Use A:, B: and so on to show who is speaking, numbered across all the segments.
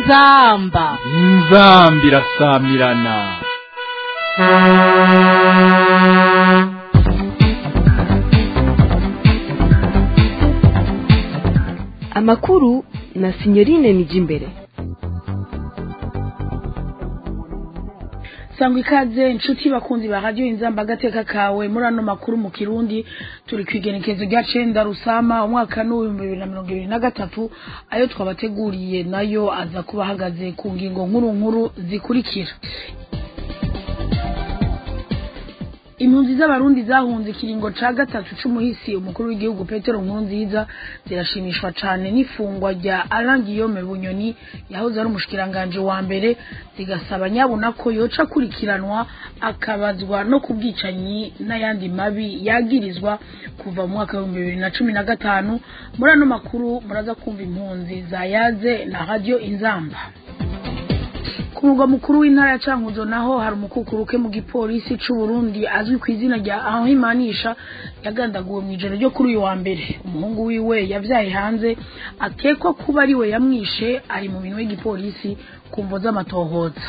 A: inzamba
B: inzambi irasamirana
C: amakuru na sinyorine nijimbere
D: sangwa ikaze inshuti bakunzi ba radiyo inzamba agateka kawe muri ano makuru mu kirundi turi ku igenekezo rya cenda rusama umwaka n'uw'ibihumbi bibiri na mirongo ibiri na gatatu ayo twabateguriye nayo aza kuba ahagaze ku ngingo nkuru nkuru zikurikira impunzi z'abarundi zahunze ikiringo ca gatatu c'umuhisi umukuru w'igihugu petero nkurunziza zirashimishwa cane n'ifungwa rya alain guillaume bunyoni yahoze ari umushikiranganje wa mbere zigasaba nyabona ko yoca akurikiranwa akabazwa no ku bwicanyi n'ayandi mabi yagirizwa kuva mu mwaka w'ibihumbi bibiri na cumi na gatanu muri ano makuru muraza kumva impunzi zayaze na radio inzamba ku mugwa mukuru w'intara ya cankuzo naho hari umukukuruke mu gipolisi c'u Burundi azwi ku izina rya ahimanisha yagandaguwe mu ijoro ryo kuri uyu wa mbere umuhungu wiwe yavyaye hanze akekwa kuba ari we yamwishe ari mu minwe y'igipolisi ku mvo z'amatohoza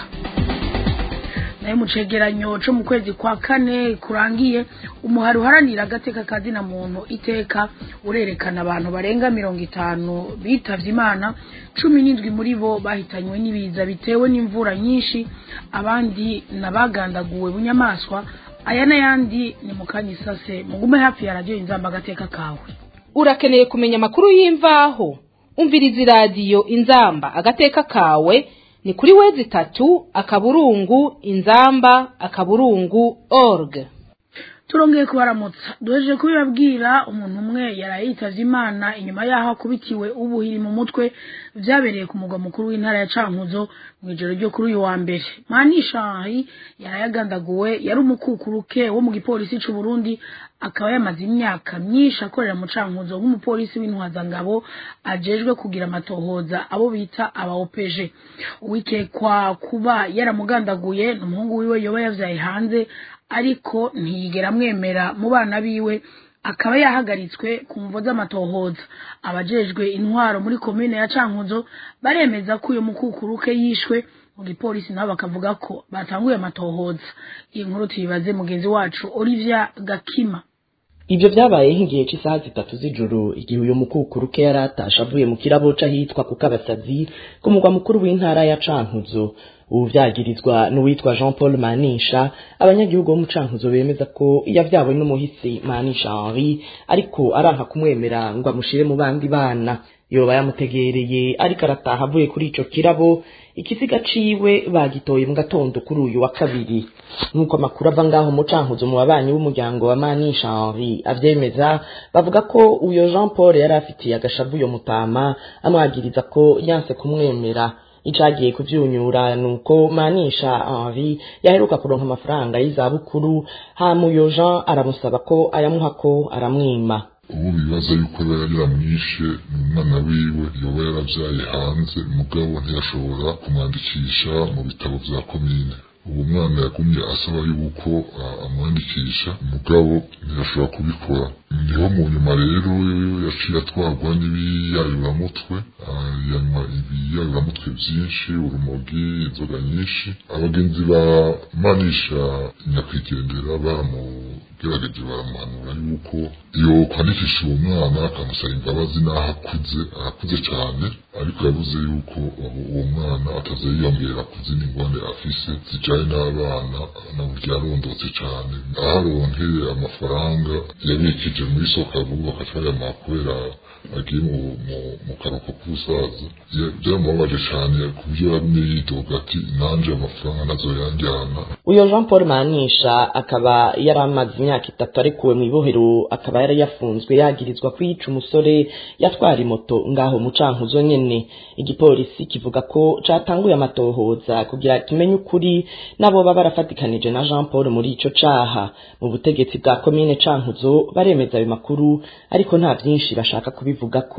D: nayo mu cegeranyo co mu kwezi kwa kane kurangiye umuhari uharanira agateka ka zina muntu iteka urerekana abantu barenga mirongo itanu bitavye imana cumi n'indwi muri bo bahitanywe n'ibiza bitewe n'imvura nyinshi abandi nabagandaguwe bunyamaswa aya n'ayandi ni mu kanya isase mugume hafi ya radiyo inzamba agateka kawe
A: urakeneye kumenya amakuru y'imvaho umviriza iradiyo inzamba agateka kawe ni kuri wezi itatu akaburungu inzamba akaburungu org
D: turongeye kubaramutsa duhejeje kubibabwira umuntu umwe yaraye yitavye imana inyuma yaho akubitiwe ubuhiri mu mutwe vyabereye ku mugwa mukuru w'intara ya cankuzo mw'ijoro ryo kuri uyu wa mbere manishahi yaraye agandaguwe yari umukukuruke wo mu gipolisi c'u Burundi akaba yamaze imyaka myinshi akorera mu cankuzo nk'umupolisi w'intwazangabo ajejwe kugira amatohoza abo bita aba OPG uwikekwa kuba yaramugandaguye ni umuhungu wiwe yoba yavyaye hanze ariko ntiyigera amwemera mu bana biwe akaba yahagaritswe ku mvo z'amatohoza abajejwe intwaro muri komine ya cankuzo baremeza ko uyu mukukuruke yishwe mu gipolisi nabo bakavuga ko batanguye amatohoza iyi nkuru tuyibaze mugenzi wacu Olivia Gakima
E: Ibyo byabaye nk'igihe cy'isaha zitatu z'ijoro igihe uyu mukukuruke yari atashe avuye mu kirabo c'ahitwa ku Kabasazi ku mugwa mukuru w'intara ya Cankuzo ubu vyagirizwa n'uwitwa Jean Paul Manisha abanyagihugu bo mu Cankuzo bemeza ko yavyawe n'umuhisi Manisha Henri ariko aranka kumwemera ngo amushire mu bandi bana yoba yamutegereye ariko arataha avuye kuri ico kirabo ikiziga ciwe bagitoye mu gatondo kuri uyu wa kabiri nk'uko amakuru ava ngaho mu cankuzo mu babanyi b'umuryango wa manisha henri avyemeza bavuga ko uyo jean paul yari afitiye agashavu yo mutama amwagiriza ko yanse kumwemera icagiye kuvyunyura nuko manisha henri yaheruka kuronka amafaranga y'izabukuru hama uyo jean aramusaba ko ayamuha ko aramwima
F: ubu bibaza yuko aba yari yaramwishe umwana wiwe yoba yaravyaye hanze mugabo ntiyashobora kumwandikisha mu bitabo vya komine uwo mwana yagumye asaba yuko amwandikisha mugabo ntiyashobora kubikora niho mu nyuma rero yaciye atwarwa n'ibiyayuramutwe yanywa ibiyayuramutwe vyinshi urumogi inzoga nyinshi abagenzi ba manisha nyakwigendera baramugerageje baramuhanura yuko iyo kwandikisha uwo mwana akamusaba imbabazi n'aho akuze arakuze cyane ariko yavuze yuko uwo mwana atazayiyongera ku zindi ngwane afise zijanye n'abana naburyo yarondotse cyane aho aronkeye amafaranga yabikije muri sokabu bakaca bayamuha kubera agiye mu karuhuko k'ubusaza byamubabaje cyane ku buryo yagumye yidoga ati nanje amafaranga nazoyanjyana
E: uyo jean paul manisha akaba yari amaze imyaka itatu arekuwe mu ibohero akaba yari yafunzwe yagirizwa kwica umusore yatwara imoto ngaho mu cankuzo nyene igipolisi kivuga ko catanguye amatohoza kugira kimenye ukuri nabo baba barafatikanije na jean paul muri ico caha mu butegetsi bwa komine cankuzo baremeza ayo makuru ariko nta vyinshi bashaka kubivugako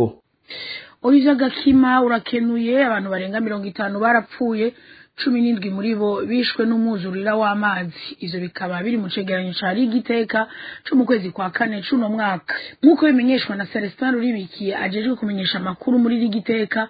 D: Olivier Gakima urakenuye abantu barenga mirongo itanu barapfuye cumi n'indwi muri bo bishwe n'umwuzurira w'amazi ivyo bikaba biri mu cegeranyo ca rigiteka co mu kwezi kwa kane c'uno mwaka nk'uko bimenyeshwa na Celestin Ruribikiye ajejwe kumenyesha amakuru muri rigiteka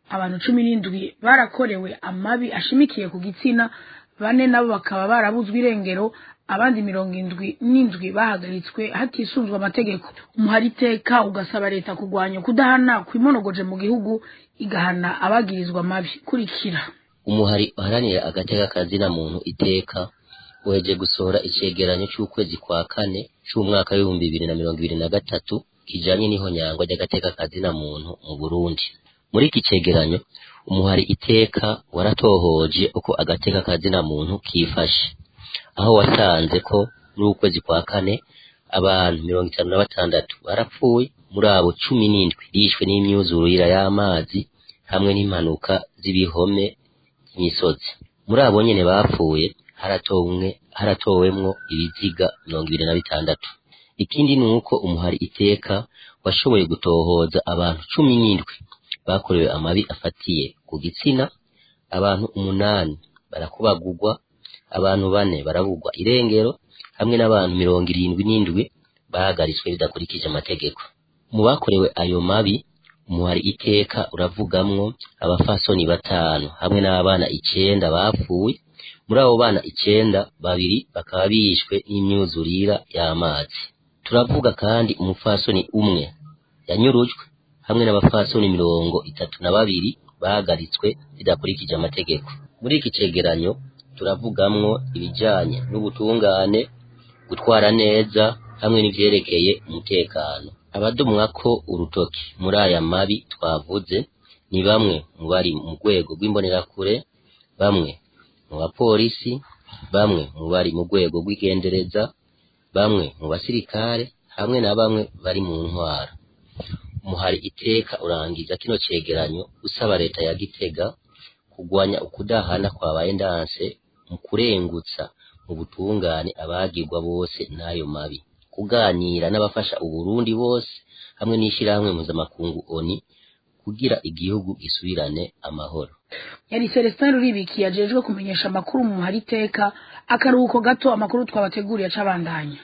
D: abantu cumi n'indwi barakorewe amabi ashimikiye ku gitsina bane nabo bakaba barabuzwe irengero abandi mirongo indwi n'indwi bahagaritswe hatisunzwe amategeko umuhari iteka ugasaba leta kurwanya kudahana kwimonogoje mu gihugu igahana abagirizwa amabi kurikira
G: umuhari uharanira agateka kazina muntu iteka uheje gusohora icegeranyo c'ukwezi kwa kane c'umwaka w'ibihumbi bibiri na mirongo ibiri na gatatu kijanye n'ihonyangwa ry'agateka kazina muntu mu Burundi muri iki cegeranyo umuhari iteka waratohoje uko agateka kazina muntu kifashe aho wasanze ko muri ukwezi kwa kane abantu mirongo itanu na batandatu barapfuye muri abo cumi n'indwi bishwe n'imyuzurira y'amazi hamwe n'impanuka z'ibihome by'imisozi muri abo nyene bapfuye haratowemwe haratowemwo ibiziga mirongo ibiri na bitandatu ikindi ni uko umuhari iteka washoboye gutohoza abantu cumi n'indwi bakorewe amabi afatiye ku gitsina abantu umunani barakubagurwa abantu bane barabugwa irengero hamwe n'abantu mirongo irindwi n'indwi bahagaritswe bidakurikije amategeko mu bakorewe ayo mabi umuhari iteka uravugamwo abafasoni batanu hamwe n'abana icenda bapfuye muri abo bana icenda babiri bakaba bishwe n'imyuzurira y'amazi turavuga kandi umufasoni umwe yanyurujwe hamwe n'abafasoni mirongo itatu na babiri bahagaritswe bidakurikije amategeko muri iki cegeranyo turavugamwo ibijanye n'ubutungane gutwara neza hamwe n'ivyerekeye umutekano abadumwa ko urutoki muri aya mabi twavuze ni bamwe mu bari mu rwego rw'imbonerakure bamwe mu bapolisi bamwe mu bari mu rwego rw'igendereza bamwe mu basirikare hamwe na bamwe bari mu ntwara umuhari iteka urangiza kino cegeranyo usaba leta ya gitega kugwanya ukudahana kwabaye ndanse mu kurengutsa mu butungane abagirwa bose n'ayo mabi kuganira n'abafasha uburundi bose hamwe n'ishirahamwe mpuzamakungu oni kugira igihugu gisubirane amahoro
D: yari celestin ruribiki yajejwe kumenyesha amakuru mu muhari iteka akaruhuko gato amakuru twabateguriye acabandanya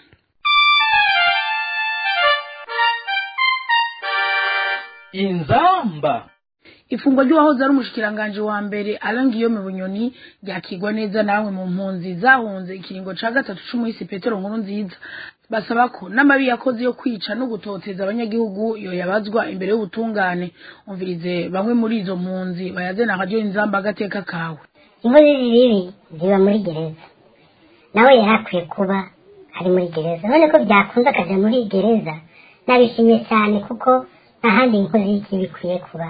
B: inzamba
D: ifungwa ry'uwahoze ari umushikiranganji wa mbere arangiyome bunyoni ryakigwa neza namwe mu mpunzi zahunze ikiringo ca gatatu c'umuhisi petero nkuru nziza basaba ko n'amabi yakoze yo kwica no gutoteza abanyagihugu yoyabazwa imbere y'ubutungane umvirize bamwe muri izo mpunzi bayazena akaryo inzamba agateka kawe
H: inkozi z'ibibi ziba muri gereza nawe yari akwiye kuba ari muri gereza none ko byakunze akaja muri gereza nabishimye cyane kuko nta handi inkozi y'ikibi ikwiye kuba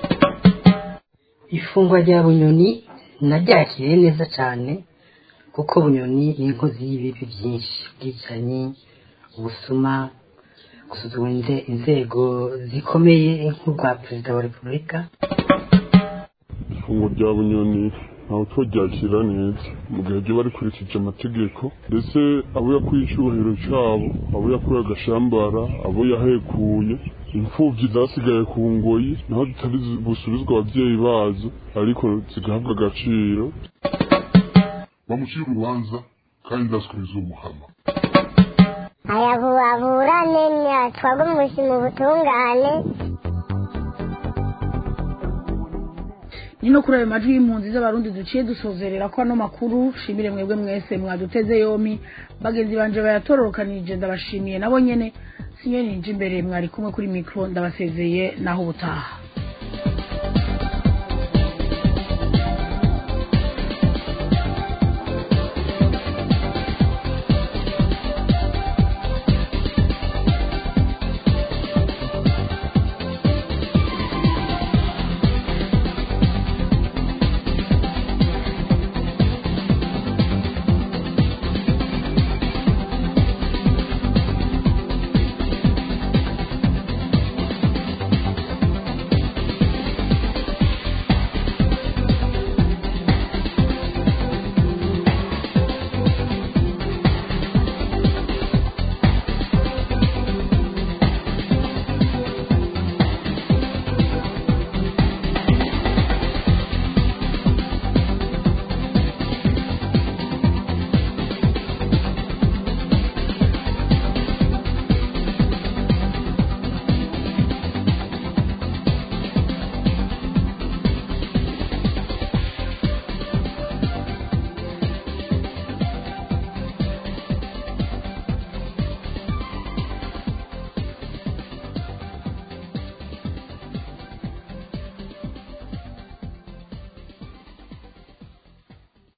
I: ifungwa rya bunyoni naryakiriye neza cyane kuko bunyoni ni inkozi y'ibibi byinshi ubwicanyi ubusuma gusuzuma inze- inzego zikomeye nk'urwa perezida wa repubulika
J: ifunguro rya bunyoni ntawe twaryakira neza mu gihe ryo barikurikije amategeko ndetse abo yakuye icyubahiro cyabo abo yakuye agashambara abo yahekuye imfubyi zasigaye ku ngoyi naho zitari busubizwa ababyeyi bazo ariko zigahabwa agaciro
F: bamucira urubanza kandi ndasubiza umuhama
H: ayabuburane ntiyatwagwa mu butungane
D: ni no kuri ayo majwi y'impunzi z'abarundi duciye dusozerera ko ano makuru shimire mwebwe mwese mwaduteze yomi bagenzi banje bayatororokanije ndabashimiye nabo nyene sinyo ninje imbere mwari kumwe kuri mikro ndabasezeye naho ubutaha